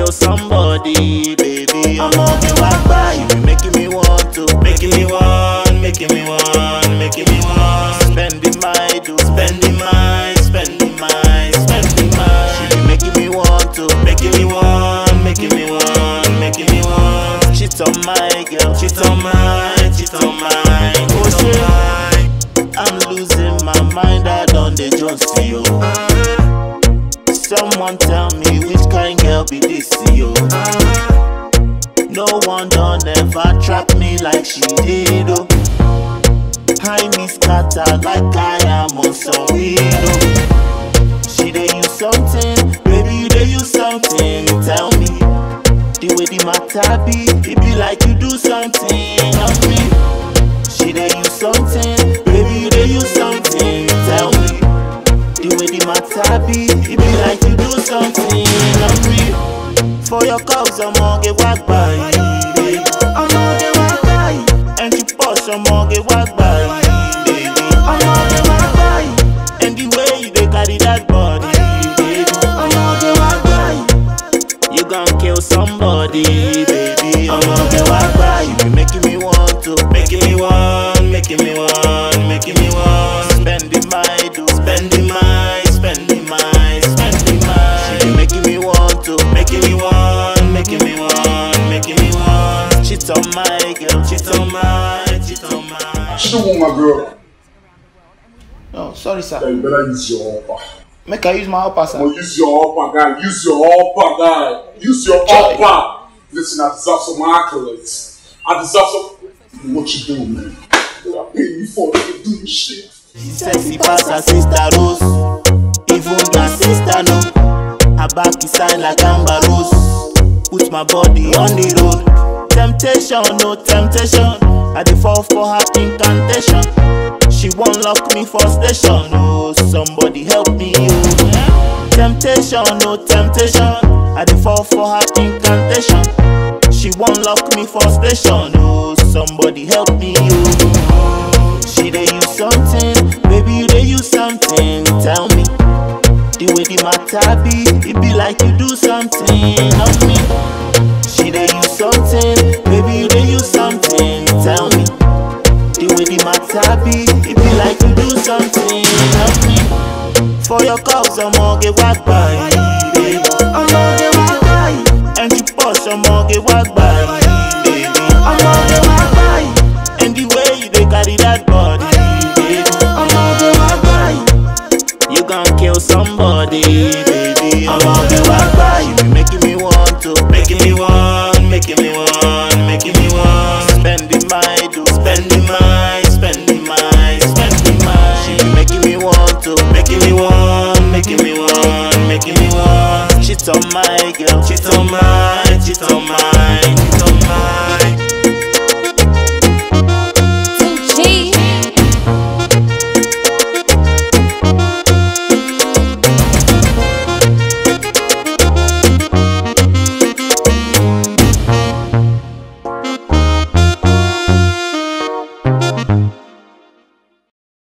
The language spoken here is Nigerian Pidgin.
kill somebody, baby. I'm on the walk by. You be making me want to, making me want, making me want, making me want. Spending my do, spending my, spending my, spending my. She be making me want to, making me want, making me want, making me want. Cheat on my girl, cheat on my, cheat on my, oh shit. I'm losing my mind, I don't dey just see you. Someone tell me which kind girl be this yo. No one done ever trap me like she did oh. I me scatter like I am on some weirdo. She dey use something, baby you dey use something. Tell me the way the matter be, it be like you do something on me. She dey use something, baby you dey use something. Tell me the way the matter be, it be like you do something on me. For your cause, I'm gonna get walk by. I'm gonna get walk by. And you push, I'm gonna get walk by. Baby, I'm gonna get walk by. And the way you dey carry that body, baby, I'm gonna get walk by. You gon' kill somebody, baby. I'm gonna get walk by. You be making me want to, making me want, making me want, making me want. Spending my do, spending my, spending my, spending my. She be making me want to, making me want, making me want, making me want. Cheat on my girl, cheat on my, cheat on my. She don't want my girl. Oh, sorry, sir. Then you better use your upper. Make I use my upper, sir. Well, use your upper guy. Use your upper guy. Use your Charlie. upper. Listen, I deserve some accolades. I deserve some. What you doing, man? I pay you for it. You do this shit. She sexy pass her sister Rose. Even her sister know. Her back is sign like Amber Rose. Put my body on the road. Temptation, no temptation. I dey fall for her incantation. She won't lock me for station. Oh, somebody help me, oh. Temptation, no temptation. I dey fall for her incantation. She won't lock me for station. Oh, somebody help me, oh. She dey use something, baby you dey use something. Tell me the way the matter be, it be like you do something on me. She dey use something, baby you dey use something. Tell me the way the matter be, it be like you do something on me. For your cause, I'm gonna get walk by. baby. I'm gonna get walk by. And you push, I'm gonna get walk by. baby. I'm gonna get walk by. And the way you dey carry that body, baby. I'm gonna get walk by. You gon' kill somebody, baby. I'm gonna get walk by. You be making me want to, making me want, making me want, making me want. Spending my do, spending my, spending my, spending my. She be making me want to, making me want, making me want, making me want. Cheat on my girl, cheat on my, cheat on my, cheat on